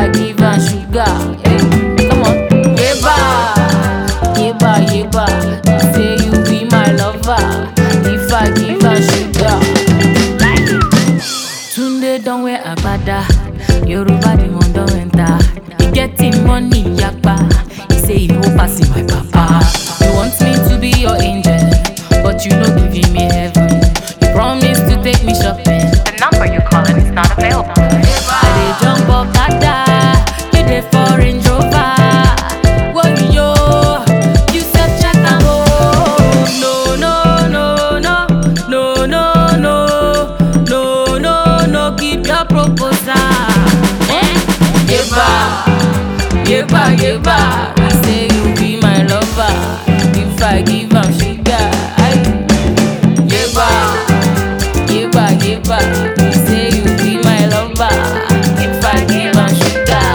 I give her sugar, hey, come on, yeba, yeba, yeba. Say you be my lover, if I give her sugar. Tunde don wear agbada, Yoruba the one don enter. He getting money yakpa, he say he hope pass him my papa. You want me to be your angel, but you no giving me heaven. You promise to take me shopping. The number you're calling is not available. I dey jump okada, you dey for Range Rover. Whoa, yo, you said check am oh. No, no, no, no, no, no, no, no, no, no, keep your proposal. Eh? Yeba, yeba, yeba. You say you be my lover, if I give am sugar. Aye. Yeba, yeba, yeba. You say you be my lover, if I give am sugar.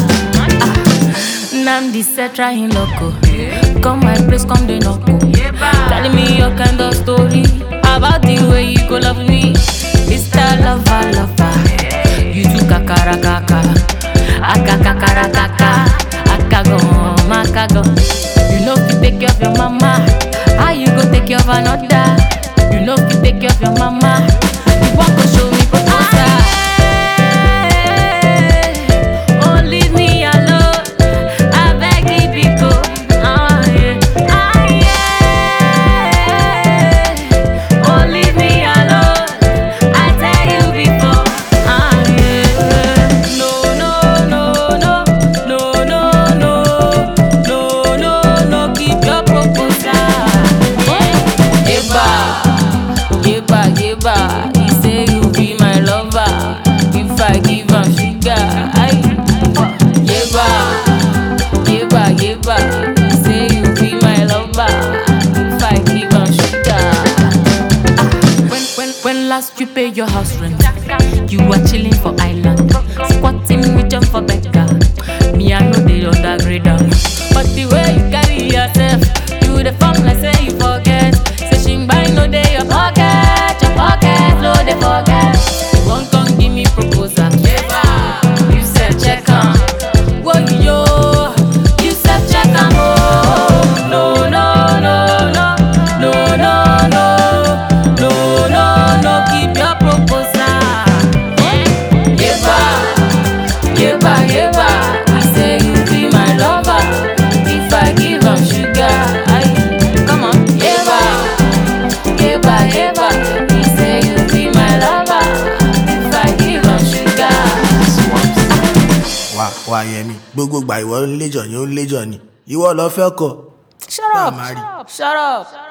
Namdi said try him loco. Come my place, come the knock. Telling me your kind of story about the way you go love me. Mr. Lover, lover. You do kakara kaka. Aka kakara kaka. Akago, makago. You know if you take care of your mama. How you go take care of another? You know if you take care of your mama. You want to show me proposal. Oh, leave me alone. I beg you, Biko. Ah, yeah. Ah, yeah. Oh, leave me alone. I tell you before. Ah, yeah. No, no, no, no. No, no, no. No, no, no. Keep your proposal. Yeba, yeba, yeba. He say you be my lover. If I give am sugar, aye. Yeba, yeba, yeba. He say you be my lover. If I give am sugar. Ah, when, when, when last you pay your house rent, you were chilling for island, squatting with jump for beggar. Me I know the undergrade am, but the way you carry yourself, you the form like say you forget. Say shingbai no dey your pocket, your pocket no dey forget. One come give me proposal, you said check am. Whoa yo, you said check am oh. No no no no no no no no no no keep your proposal. Eh? Yeba, yeba, yeba. I say you be my lover. If I give am sugar, I come on. Yeba, yeba, yeba. He say you be my lover. If I give am sugar. wà wà yẹmi gbogbo gbà ìwọ ń léjọ ni ó ń léjọ ni ìwọ lọ fẹ́ kọ Shut Bá a up! máa rí. Shut up!